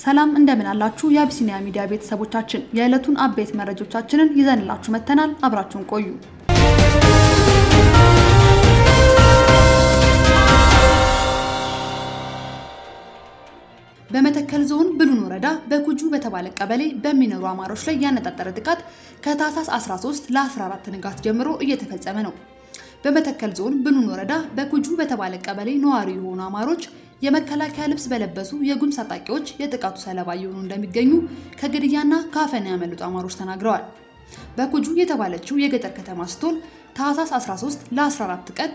ሰላም እንደምን አላችሁ? የአቢሲኒያ ሚዲያ ቤተሰቦቻችን የዕለቱን አበይት መረጃዎቻችንን ይዘንላችሁ መጥተናል። አብራችሁን ቆዩ። በመተከል ዞን ብሉን ወረዳ በኩጁ በተባለ ቀበሌ በሚኖሩ አማሮች ላይ ያነጣጠረ ጥቃት ከታህሳስ 13 ለ14 ንጋት ጀምሮ እየተፈጸመ ነው። በመተከል ዞን ብሉን ወረዳ በኩጁ በተባለ ቀበሌ ነዋሪ የሆኑ አማሮች የመከላከያ ልብስ በለበሱ የጉምዝ ታጣቂዎች የጥቃቱ ሰለባ እየሆኑ እንደሚገኙ ከግድያና ከአፈና ያመለጡ አማሮች ተናግረዋል። በኩጁ የተባለችው የገጠር ከተማ ስትሆን ታህሳስ 13 ለ14 ቀን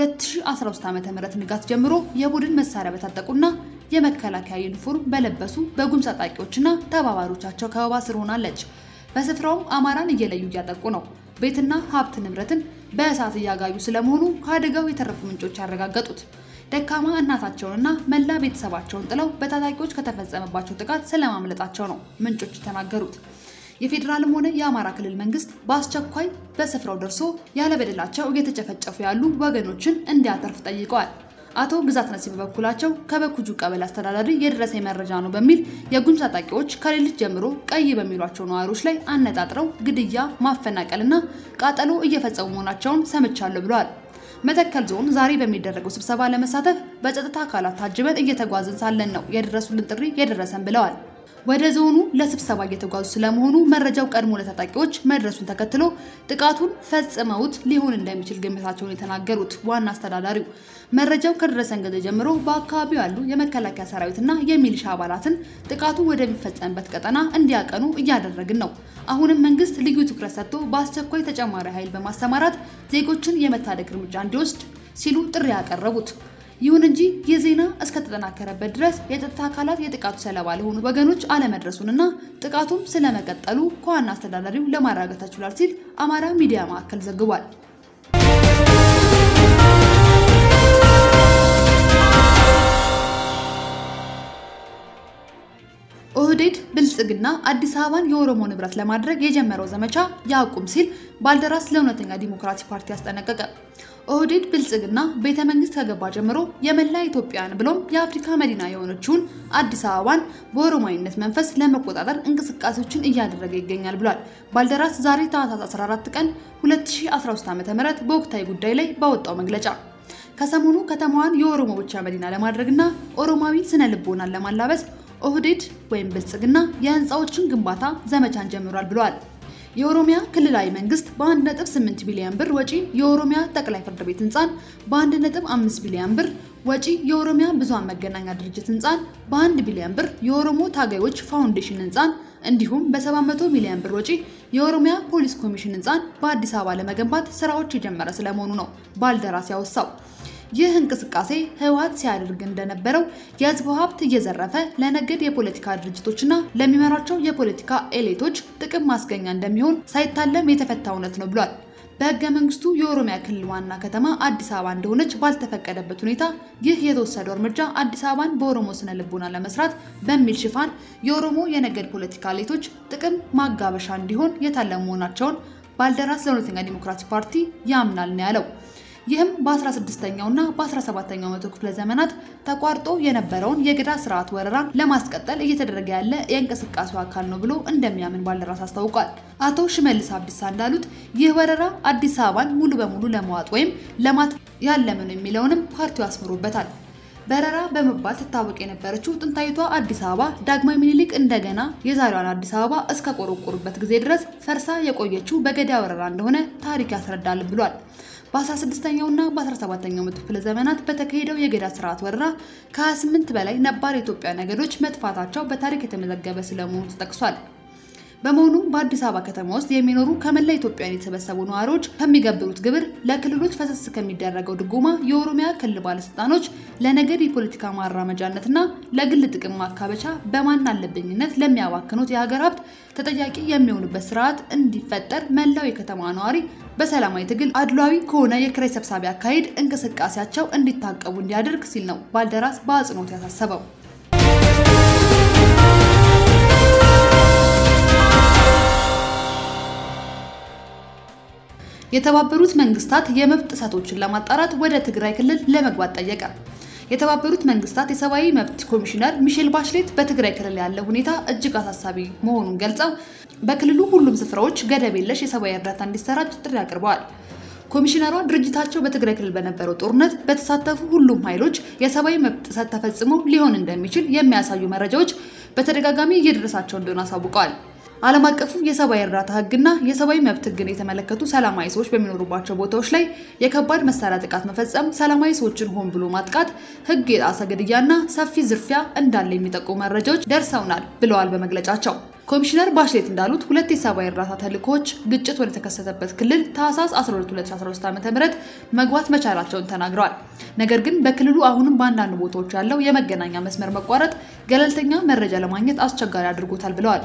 2013 ዓ.ም ንጋት ጀምሮ የቡድን መሳሪያ በታጠቁና የመከላከያ ዩኒፎርም በለበሱ በጉምዝ ታጣቂዎችና ተባባሪዎቻቸው ከበባ ስር ሆናለች። በስፍራውም አማራን እየለዩ እያጠቁ ነው። ቤትና ሀብት ንብረትን በእሳት እያጋዩ ስለመሆኑ ከአደጋው የተረፉ ምንጮች ያረጋገጡት ደካማ እናታቸውንና መላ ቤተሰባቸውን ጥለው በታጣቂዎች ከተፈጸመባቸው ጥቃት ስለማምለጣቸው ነው ምንጮች የተናገሩት። የፌዴራልም ሆነ የአማራ ክልል መንግስት በአስቸኳይ በስፍራው ደርሶ ያለበደላቸው እየተጨፈጨፉ ያሉ ወገኖችን እንዲያተርፍ ጠይቀዋል። አቶ ግዛት ነሲብ በበኩላቸው ከበኩጁ ቀበሌ አስተዳዳሪ የደረሰኝ መረጃ ነው በሚል የጉምዝ ታጣቂዎች ከሌሊት ጀምሮ ቀይ በሚሏቸው ነዋሪዎች ላይ አነጣጥረው ግድያ፣ ማፈናቀልና ቃጠሎ እየፈጸሙ መሆናቸውን ሰምቻለሁ ብለዋል። መተከል ዞን ዛሬ በሚደረገው ስብሰባ ለመሳተፍ በጸጥታ አካላት ታጅበን እየተጓዝን ሳለን ነው የደረሱልን ጥሪ የደረሰን ብለዋል። ወደ ዞኑ ለስብሰባ እየተጓዙ ስለመሆኑ መረጃው ቀድሞ ለታጣቂዎች መድረሱን ተከትሎ ጥቃቱን ፈጽመውት ሊሆን እንደሚችል ግምታቸውን የተናገሩት ዋና አስተዳዳሪው መረጃው ከደረሰን ጊዜ ጀምሮ በአካባቢው ያሉ የመከላከያ ሰራዊትና የሚሊሻ አባላትን ጥቃቱ ወደሚፈጸምበት ቀጠና እንዲያቀኑ እያደረግን ነው። አሁንም መንግስት ልዩ ትኩረት ሰጥቶ በአስቸኳይ ተጨማሪ ኃይል በማሰማራት ዜጎችን የመታደግ እርምጃ እንዲወስድ ሲሉ ጥሪ ያቀረቡት ይሁን እንጂ ይህ ዜና እስከተጠናከረበት ድረስ የጸጥታ አካላት የጥቃቱ ሰለባ ለሆኑ ወገኖች አለመድረሱንና ጥቃቱም ስለመቀጠሉ ከዋና አስተዳዳሪው ለማረጋገጥ ተችሏል ሲል አማራ ሚዲያ ማዕከል ዘግቧል። ኦህዴድ ብልጽግና አዲስ አበባን የኦሮሞ ንብረት ለማድረግ የጀመረው ዘመቻ ያቁም ሲል ባልደራስ ለእውነተኛ ዲሞክራሲ ፓርቲ አስጠነቀቀ። ኦህዴድ ብልጽግና ቤተ መንግስት ከገባ ጀምሮ የመላ ኢትዮጵያን ብሎም የአፍሪካ መዲና የሆነችውን አዲስ አበባን በኦሮማዊነት መንፈስ ለመቆጣጠር እንቅስቃሴዎችን እያደረገ ይገኛል ብሏል። ባልደራስ ዛሬ ታህሳስ 14 ቀን 2013 ዓ.ም በወቅታዊ ጉዳይ ላይ ባወጣው መግለጫ ከሰሞኑ ከተማዋን የኦሮሞ ብቻ መዲና ለማድረግና ኦሮማዊ ስነ ልቦናን ለማላበስ ኦህዴድ ወይም ብልጽግና የህንፃዎችን ግንባታ ዘመቻን ጀምሯል ብለዋል። የኦሮሚያ ክልላዊ መንግስት በ1.8 ቢሊዮን ብር ወጪ የኦሮሚያ ጠቅላይ ፍርድ ቤት ህንፃን፣ በ1.5 ቢሊዮን ብር ወጪ የኦሮሚያ ብዙሃን መገናኛ ድርጅት ህንፃን፣ በ1 ቢሊዮን ብር የኦሮሞ ታጋዮች ፋውንዴሽን ህንፃን እንዲሁም በ700 ሚሊዮን ብር ወጪ የኦሮሚያ ፖሊስ ኮሚሽን ህንፃን በአዲስ አበባ ለመገንባት ስራዎች የጀመረ ስለመሆኑ ነው ባልደራስ ያወሳው። ይህ እንቅስቃሴ ህወሓት ሲያደርግ እንደነበረው የህዝቡ ሀብት እየዘረፈ ለነገድ የፖለቲካ ድርጅቶችና ለሚመራቸው የፖለቲካ ኤሊቶች ጥቅም ማስገኛ እንደሚሆን ሳይታለም የተፈታ እውነት ነው ብሏል። በህገ መንግስቱ የኦሮሚያ ክልል ዋና ከተማ አዲስ አበባ እንደሆነች ባልተፈቀደበት ሁኔታ ይህ የተወሰደው እርምጃ አዲስ አበባን በኦሮሞ ስነ ልቦና ለመስራት በሚል ሽፋን የኦሮሞ የነገድ ፖለቲካ ኤሊቶች ጥቅም ማጋበሻ እንዲሆን የታለሙ መሆናቸውን ባልደራስ ለእውነተኛ ዲሞክራሲ ፓርቲ ያምናል ነው ያለው። ይህም በ16ኛው እና በ17ኛው መቶ ክፍለ ዘመናት ተቋርጦ የነበረውን የገዳ ስርዓት ወረራን ለማስቀጠል እየተደረገ ያለ የእንቅስቃሴው አካል ነው ብሎ እንደሚያምን ባልደራስ አስታውቋል። አቶ ሽመልስ አብዲሳ እንዳሉት ይህ ወረራ አዲስ አበባን ሙሉ በሙሉ ለመዋጥ ወይም ለማት ያለመ ነው የሚለውንም ፓርቲው አስምሮበታል። በረራ በመባል ትታወቅ የነበረችው ጥንታዊቷ አዲስ አበባ ዳግማዊ ምኒልክ እንደገና የዛሬዋን አዲስ አበባ እስከ ቆረቆሩበት ጊዜ ድረስ ፈርሳ የቆየችው በገዳ ወረራ እንደሆነ ታሪክ ያስረዳል ብሏል። በ16ኛው እና በ17ኛው መቶ ክፍለ ዘመናት በተካሄደው የገዳ ስርዓት ወረራ ከ28 በላይ ነባር የኢትዮጵያ ነገዶች መጥፋታቸው በታሪክ የተመዘገበ ስለመሆኑ ተጠቅሷል። በመሆኑም በአዲስ አበባ ከተማ ውስጥ የሚኖሩ ከመላ ኢትዮጵያውያን የተሰበሰቡ ነዋሪዎች ከሚገብሩት ግብር፣ ለክልሎች ፈሰስ ከሚደረገው ድጎማ የኦሮሚያ ክልል ባለስልጣኖች ለነገድ የፖለቲካ ማራመጃነትና ለግል ጥቅም ማካበቻ በማን አለብኝነት ለሚያባክኑት የሀገር ሀብት ተጠያቂ የሚሆኑበት ስርዓት እንዲፈጠር መላው የከተማ ነዋሪ በሰላማዊ ትግል አድሏዊ ከሆነ የኪራይ ሰብሳቢ አካሄድ እንቅስቃሴያቸው እንዲታቀቡ እንዲያደርግ ሲል ነው ባልደራስ በአጽንኦት ያሳሰበው። የተባበሩት መንግስታት የመብት ጥሰቶችን ለማጣራት ወደ ትግራይ ክልል ለመግባት ጠየቀ። የተባበሩት መንግስታት የሰብአዊ መብት ኮሚሽነር ሚሼል ባሽሌት በትግራይ ክልል ያለው ሁኔታ እጅግ አሳሳቢ መሆኑን ገልጸው በክልሉ ሁሉም ስፍራዎች ገደብ የለሽ የሰብአዊ እርዳታ እንዲሰራጭ ጥሪ አቅርበዋል። ኮሚሽነሯ ድርጅታቸው በትግራይ ክልል በነበረው ጦርነት በተሳተፉ ሁሉም ኃይሎች የሰብአዊ መብት ጥሰት ተፈጽሞ ሊሆን እንደሚችል የሚያሳዩ መረጃዎች በተደጋጋሚ እየደረሳቸው እንደሆነ አሳውቀዋል። ዓለም አቀፉ የሰብአዊ እርዳታ ሕግና የሰብአዊ መብት ሕግን የተመለከቱ ሰላማዊ ሰዎች በሚኖሩባቸው ቦታዎች ላይ የከባድ መሳሪያ ጥቃት መፈጸም፣ ሰላማዊ ሰዎችን ሆን ብሎ ማጥቃት፣ ሕግ የጣሰ ግድያና ሰፊ ዝርፊያ እንዳለ የሚጠቁሙ መረጃዎች ደርሰውናል ብለዋል በመግለጫቸው። ኮሚሽነር ባሽሌት እንዳሉት ሁለት የሰብአዊ እርዳታ ተልእኮዎች ግጭት ወደ ተከሰተበት ክልል ታህሳስ 12 2013 ዓ.ም መግባት መቻላቸውን ተናግረዋል። ነገር ግን በክልሉ አሁንም በአንዳንድ ቦታዎች ያለው የመገናኛ መስመር መቋረጥ ገለልተኛ መረጃ ለማግኘት አስቸጋሪ አድርጎታል ብለዋል።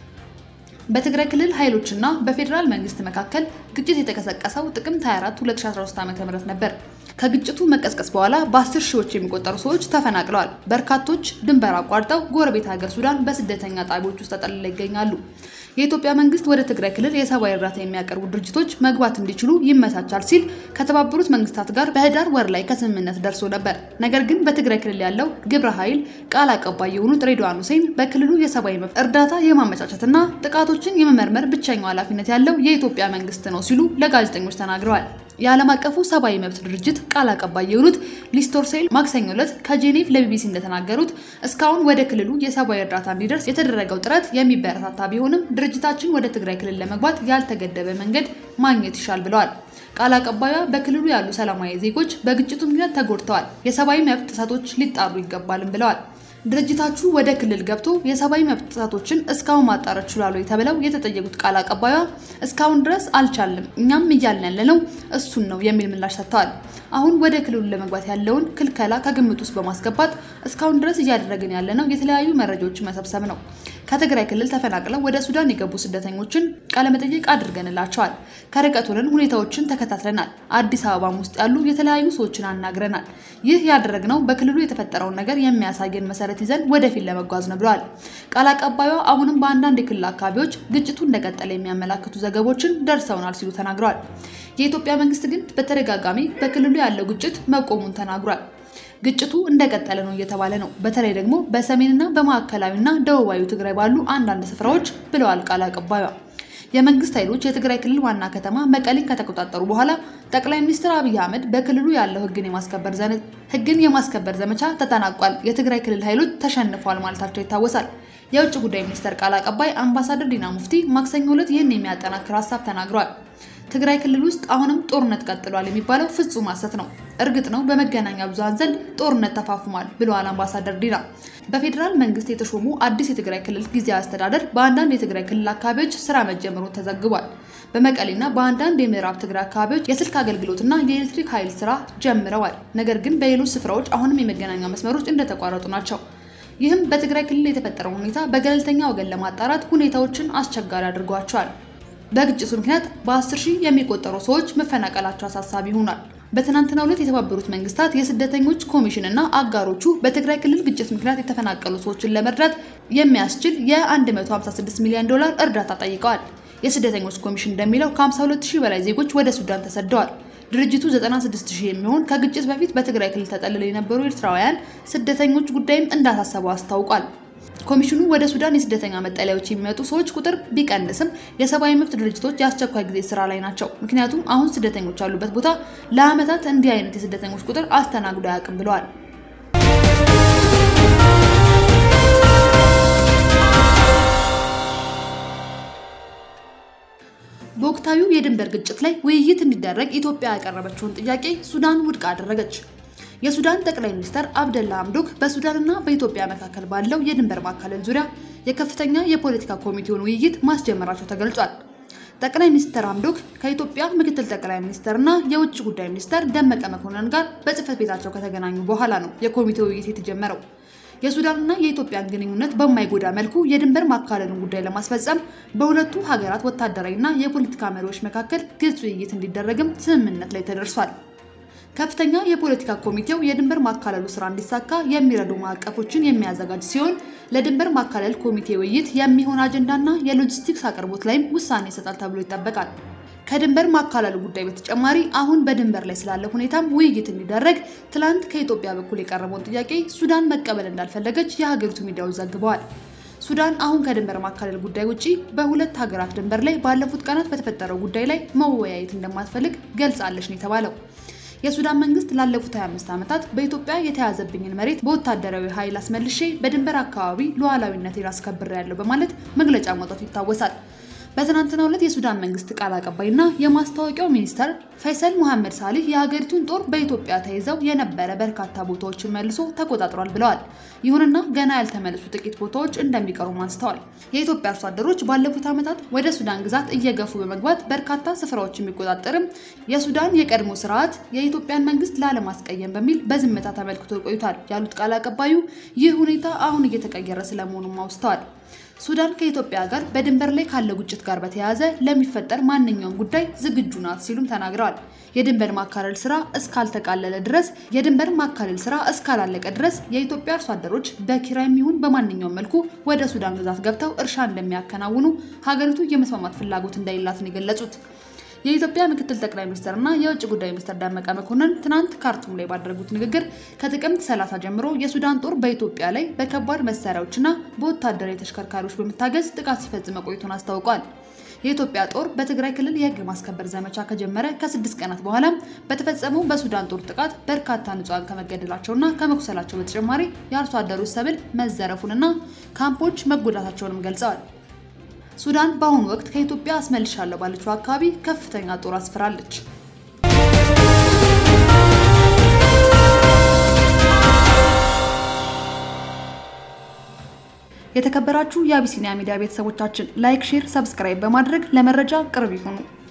በትግራይ ክልል ኃይሎችና በፌዴራል መንግስት መካከል ግጭት የተቀሰቀሰው ጥቅምት 24 2013 ዓ.ም ነበር። ከግጭቱ መቀስቀስ በኋላ በአስር ሺዎች የሚቆጠሩ ሰዎች ተፈናቅለዋል። በርካቶች ድንበር አቋርጠው ጎረቤት ሀገር ሱዳን በስደተኛ ጣቢያዎች ውስጥ ተጠልለው ይገኛሉ። የኢትዮጵያ መንግስት ወደ ትግራይ ክልል የሰብአዊ እርዳታ የሚያቀርቡ ድርጅቶች መግባት እንዲችሉ ይመቻቻል ሲል ከተባበሩት መንግስታት ጋር በህዳር ወር ላይ ከስምምነት ደርሶ ነበር። ነገር ግን በትግራይ ክልል ያለው ግብረ ኃይል ቃል አቀባይ የሆኑት ሬድዋን ሁሴን በክልሉ የሰብአዊ መብት እርዳታ የማመቻቸትና ጥቃቶችን የመመርመር ብቸኛው ኃላፊነት ያለው የኢትዮጵያ መንግስት ነው ሲሉ ለጋዜጠኞች ተናግረዋል። የዓለም አቀፉ ሰብአዊ መብት ድርጅት ቃል አቀባይ የሆኑት ሊስቶርሴል ማክሰኞ ዕለት ከጄኔቭ ለቢቢሲ እንደተናገሩት እስካሁን ወደ ክልሉ የሰብአዊ እርዳታ እንዲደርስ የተደረገው ጥረት የሚበረታታ ቢሆንም ድርጅታችን ወደ ትግራይ ክልል ለመግባት ያልተገደበ መንገድ ማግኘት ይሻል ብለዋል። ቃል አቀባዩ በክልሉ ያሉ ሰላማዊ ዜጎች በግጭቱ ምክንያት ተጎድተዋል፣ የሰብአዊ መብት ጥሰቶች ሊጣሩ ይገባልም ብለዋል። ድርጅታችሁ ወደ ክልል ገብቶ የሰብአዊ መብት ጥሰቶችን እስካሁን ማጣራት ችሏል የተባለው የተጠየቁት ቃል አቀባዩ እስካሁን ድረስ አልቻልም፣ እኛም እያልን ያለነው እሱን ነው የሚል ምላሽ ሰጥተዋል። አሁን ወደ ክልሉ ለመግባት ያለውን ክልከላ ከግምት ውስጥ በማስገባት እስካሁን ድረስ እያደረግን ያለነው የተለያዩ መረጃዎችን መሰብሰብ ነው። ከትግራይ ክልል ተፈናቅለው ወደ ሱዳን የገቡ ስደተኞችን ቃለመጠየቅ አድርገንላቸዋል። ከርቀት ሆነን ሁኔታዎችን ተከታትለናል። አዲስ አበባም ውስጥ ያሉ የተለያዩ ሰዎችን አናግረናል። ይህ ያደረግነው በክልሉ የተፈጠረውን ነገር የሚያሳየን መሰረት ይዘን ወደፊት ለመጓዝ ነው ብለዋል። ቃል አቀባዩ አሁንም በአንዳንድ የክልል አካባቢዎች ግጭቱ እንደቀጠለ የሚያመላክቱ ዘገቦችን ደርሰውናል ሲሉ ተናግረዋል። የኢትዮጵያ መንግስት ግን በተደጋጋሚ በክልሉ ያለው ግጭት መቆሙን ተናግሯል። ግጭቱ እንደቀጠለ ነው እየተባለ ነው። በተለይ ደግሞ በሰሜንና በማዕከላዊና ደቡባዊ ትግራይ ባሉ አንዳንድ ስፍራዎች ብለዋል ቃል አቀባዩ። የመንግስት ኃይሎች የትግራይ ክልል ዋና ከተማ መቀሌን ከተቆጣጠሩ በኋላ ጠቅላይ ሚኒስትር አብይ አህመድ በክልሉ ያለው ህግን የማስከበር ህግን የማስከበር ዘመቻ ተጠናቋል፣ የትግራይ ክልል ኃይሎች ተሸንፈዋል ማለታቸው ይታወሳል። የውጭ ጉዳይ ሚኒስቴር ቃል አቀባይ አምባሳደር ዲና ሙፍቲ ማክሰኞ ዕለት ይህን የሚያጠናክር ሀሳብ ተናግረዋል። ትግራይ ክልል ውስጥ አሁንም ጦርነት ቀጥሏል የሚባለው ፍጹም ሐሰት ነው። እርግጥ ነው በመገናኛ ብዙሃን ዘንድ ጦርነት ተፋፍሟል ብለዋል አምባሳደር ዲና። በፌዴራል መንግስት የተሾሙ አዲስ የትግራይ ክልል ጊዜያዊ አስተዳደር በአንዳንድ የትግራይ ክልል አካባቢዎች ስራ መጀመሩ ተዘግቧል። በመቀሌና በአንዳንድ የምዕራብ ትግራይ አካባቢዎች የስልክ አገልግሎትና የኤሌክትሪክ ኃይል ስራ ጀምረዋል። ነገር ግን በሌሎች ስፍራዎች አሁንም የመገናኛ መስመሮች እንደተቋረጡ ናቸው። ይህም በትግራይ ክልል የተፈጠረውን ሁኔታ በገለልተኛ ወገን ለማጣራት ሁኔታዎችን አስቸጋሪ አድርጓቸዋል። በግጭቱ ምክንያት በአስር ሺህ የሚቆጠሩ ሰዎች መፈናቀላቸው አሳሳቢ ሆኗል። በትናንትናው ዕለት የተባበሩት መንግስታት የስደተኞች ኮሚሽን እና አጋሮቹ በትግራይ ክልል ግጭት ምክንያት የተፈናቀሉ ሰዎችን ለመርዳት የሚያስችል የ156 ሚሊዮን ዶላር እርዳታ ጠይቀዋል። የስደተኞች ኮሚሽን እንደሚለው ከ52 ሺህ በላይ ዜጎች ወደ ሱዳን ተሰደዋል። ድርጅቱ 96 ሺህ የሚሆን ከግጭት በፊት በትግራይ ክልል ተጠልለው የነበሩ ኤርትራውያን ስደተኞች ጉዳይም እንዳሳሰበው አስታውቋል። ኮሚሽኑ ወደ ሱዳን የስደተኛ መጠለያዎች የሚመጡ ሰዎች ቁጥር ቢቀንስም የሰብአዊ መብት ድርጅቶች የአስቸኳይ ጊዜ ስራ ላይ ናቸው። ምክንያቱም አሁን ስደተኞች ያሉበት ቦታ ለዓመታት እንዲህ አይነት የስደተኞች ቁጥር አስተናግዶ አያውቅም ብለዋል። በወቅታዊው የድንበር ግጭት ላይ ውይይት እንዲደረግ ኢትዮጵያ ያቀረበችውን ጥያቄ ሱዳን ውድቅ አደረገች። የሱዳን ጠቅላይ ሚኒስትር አብደላ ሐምዶክ በሱዳንና በኢትዮጵያ መካከል ባለው የድንበር ማካለል ዙሪያ የከፍተኛ የፖለቲካ ኮሚቴውን ውይይት ማስጀመራቸው ተገልጿል። ጠቅላይ ሚኒስትር ሐምዶክ ከኢትዮጵያ ምክትል ጠቅላይ ሚኒስትርና የውጭ ጉዳይ ሚኒስትር ደመቀ መኮንን ጋር በጽህፈት ቤታቸው ከተገናኙ በኋላ ነው የኮሚቴው ውይይት የተጀመረው። የሱዳንና የኢትዮጵያን ግንኙነት በማይጎዳ መልኩ የድንበር ማካለሉን ጉዳይ ለማስፈጸም በሁለቱ ሀገራት ወታደራዊና የፖለቲካ መሪዎች መካከል ግልጽ ውይይት እንዲደረግም ስምምነት ላይ ተደርሷል። ከፍተኛ የፖለቲካ ኮሚቴው የድንበር ማካለሉ ስራ እንዲሳካ የሚረዱ ማዕቀፎችን የሚያዘጋጅ ሲሆን ለድንበር ማካለል ኮሚቴ ውይይት የሚሆን አጀንዳና የሎጂስቲክስ አቅርቦት ላይም ውሳኔ ይሰጣል ተብሎ ይጠበቃል። ከድንበር ማካለሉ ጉዳይ በተጨማሪ አሁን በድንበር ላይ ስላለ ሁኔታም ውይይት እንዲደረግ ትላንት ከኢትዮጵያ በኩል የቀረበውን ጥያቄ ሱዳን መቀበል እንዳልፈለገች የሀገሪቱ ሚዲያዎች ዘግበዋል። ሱዳን አሁን ከድንበር ማካለል ጉዳይ ውጪ በሁለት ሀገራት ድንበር ላይ ባለፉት ቀናት በተፈጠረው ጉዳይ ላይ መወያየት እንደማትፈልግ ገልጻለች ነው የተባለው። የሱዳን መንግስት ላለፉት 25 ዓመታት በኢትዮጵያ የተያዘብኝን መሬት በወታደራዊ ኃይል አስመልሼ በድንበር አካባቢ ሉዓላዊነቴን አስከብሬያለሁ በማለት መግለጫ ማውጣቱ ይታወሳል። በትናንትናው ዕለት የሱዳን መንግስት ቃል አቀባይና የማስታወቂያው ሚኒስተር ፈይሰል ሙሐመድ ሳሊህ የሀገሪቱን ጦር በኢትዮጵያ ተይዘው የነበረ በርካታ ቦታዎችን መልሶ ተቆጣጥሯል ብለዋል። ይሁንና ገና ያልተመለሱ ጥቂት ቦታዎች እንደሚቀሩም አንስተዋል። የኢትዮጵያ አርሶ አደሮች ባለፉት ዓመታት ወደ ሱዳን ግዛት እየገፉ በመግባት በርካታ ስፍራዎች የሚቆጣጠርም የሱዳን የቀድሞ ስርዓት የኢትዮጵያን መንግስት ላለማስቀየም በሚል በዝምታ ተመልክቶ ቆይቷል ያሉት ቃል አቀባዩ ይህ ሁኔታ አሁን እየተቀየረ ስለመሆኑም አውስተዋል። ሱዳን ከኢትዮጵያ ጋር በድንበር ላይ ካለው ግጭት ጋር በተያያዘ ለሚፈጠር ማንኛውም ጉዳይ ዝግጁ ናት ሲሉም ተናግረዋል። የድንበር ማካለል ስራ እስካልተቃለለ ድረስ የድንበር ማካለል ስራ እስካላለቀ ድረስ የኢትዮጵያ አርሶ አደሮች በኪራይም ይሁን በማንኛውም መልኩ ወደ ሱዳን ግዛት ገብተው እርሻ እንደሚያከናውኑ ሀገሪቱ የመስማማት ፍላጎት እንደሌላትን የገለጹት የኢትዮጵያ ምክትል ጠቅላይ ሚኒስትር እና የውጭ ጉዳይ ሚኒስትር ደመቀ መኮንን ትናንት ካርቱም ላይ ባደረጉት ንግግር ከጥቅምት 30 ጀምሮ የሱዳን ጦር በኢትዮጵያ ላይ በከባድ መሳሪያዎችና በወታደራዊ ተሽከርካሪዎች በመታገዝ ጥቃት ሲፈጽም መቆየቱን አስታውቋል። የኢትዮጵያ ጦር በትግራይ ክልል የህግ ማስከበር ዘመቻ ከጀመረ ከስድስት ቀናት በኋላ በተፈጸመው በሱዳን ጦር ጥቃት በርካታ ንጹሐን ከመገደላቸውና ከመቁሰላቸው በተጨማሪ የአርሶ አደሮች ሰብል መዘረፉንና ካምፖች መጎዳታቸውንም ገልጸዋል። ሱዳን በአሁኑ ወቅት ከኢትዮጵያ አስመልሻለሁ ባለችው አካባቢ ከፍተኛ ጦር አስፍራለች። የተከበራችሁ የአቢሲኒያ ሚዲያ ቤተሰቦቻችን ላይክ፣ ሼር፣ ሰብስክራይብ በማድረግ ለመረጃ ቅርብ ይሁኑ።